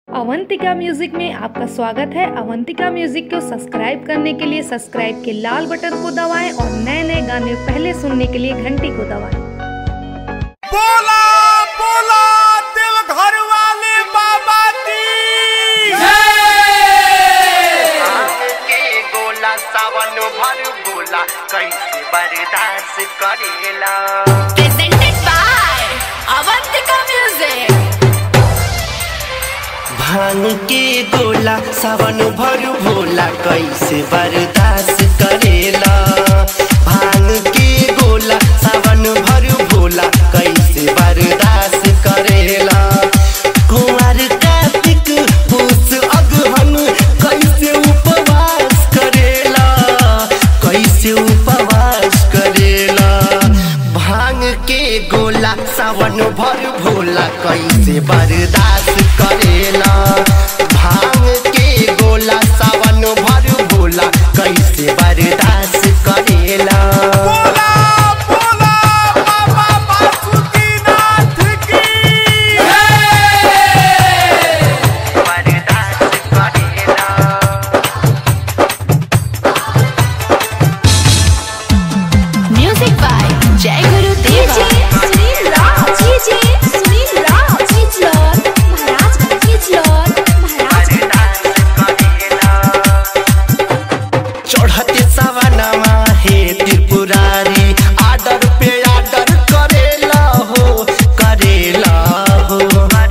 Avantika music में आपका स्वागत है अवंतिका म्यूजिक को सब्सक्राइब करने के लिए सब्सक्राइब के लाल बटन को दबाएं और नए नए गाने पहले सुनने के लिए घंटी को दबाएं बोला बोला दिल घर वाले बाबा की के गोला सावन भर बोला कैसे बर्दाश्त करेला presented by Avantika Music. भांग के गोला सावन भर भोला कैसे बर्दाश्त करेला भांग के गोला सावन भर भोला कैसे बर्दाश्त करेला कुंवर कार्तिक पूस अगहन कैसे उपवास करेला कैसे उपवास करेला भांग के गोला सावन भर भोला कैसे बर्दाश्त करेला भांग के गोला सावन भर भोला कैसे बर्दाश्त करेला बोला बोला बाबा बासुकीनाथ की बर्दाश्त करेला Music by Jai Guru Deva. Sunil राव जी जी सुनील राव चिचलर महाराज चिचलर महाराज चढ़ते सवनमा हे त्रिपुरारी आडर पे आडर करेला हो करेला हो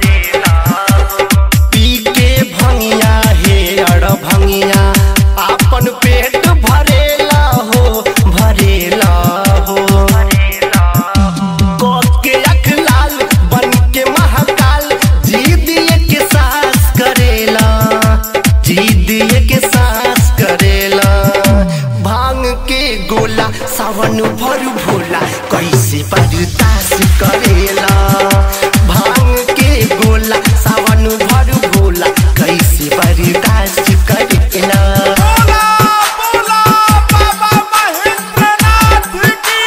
पी के भंगिया हे अड़ भंगिया आपन पेट भरेला हो भरेला हो के अख लाल बन के महाकाल जी दिए के सास करेला जी दिए के सास करेला भांग के गोला सावन भर भोला कैसे बर्दाश्त करेला भांग के गोला सावन भर भोला कैसे बर्दाश्त करेला बोला बोला बाबा महेंद्रनाथ की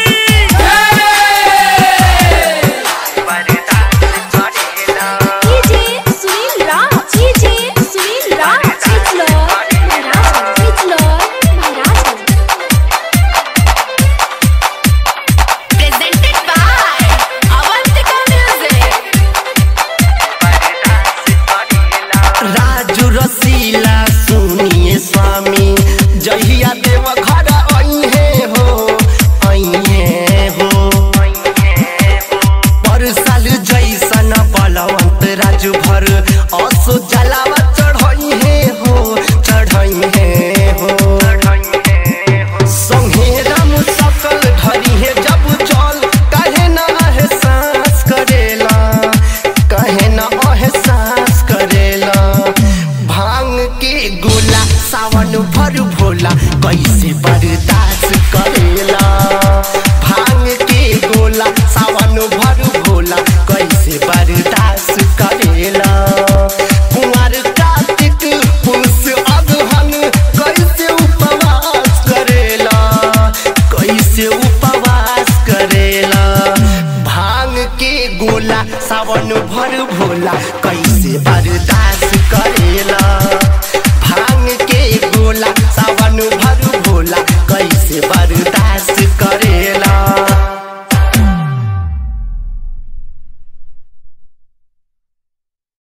जी जी सुनील राव जी जी सुनील राव चिचलर महाराज चिचलर महाराज Presented by Avantika Music. Raju रसीला सुनिए स्वामी जहिया देव घर अइहे हो अइहे हो पर साल जैसन बलवंत राजू भर असो जलावा चढ़इहे हो चढ़इहे हो संगे राम सकल धरिहे जब जल कहे न एहसास करेला कहे न एहसास करेला भांग के गोला सावन भर भोला कैसे बर्दाश्त करेला भांग के गोला सावन भर भोला कैसे बर्दाश्त करेला कुंवर कार्तिक पुरुष अगहन कैसे उपवास करेला कैसे उपवास करेला भांग के गोला सावन भर भोला कैसे बर्दाश्त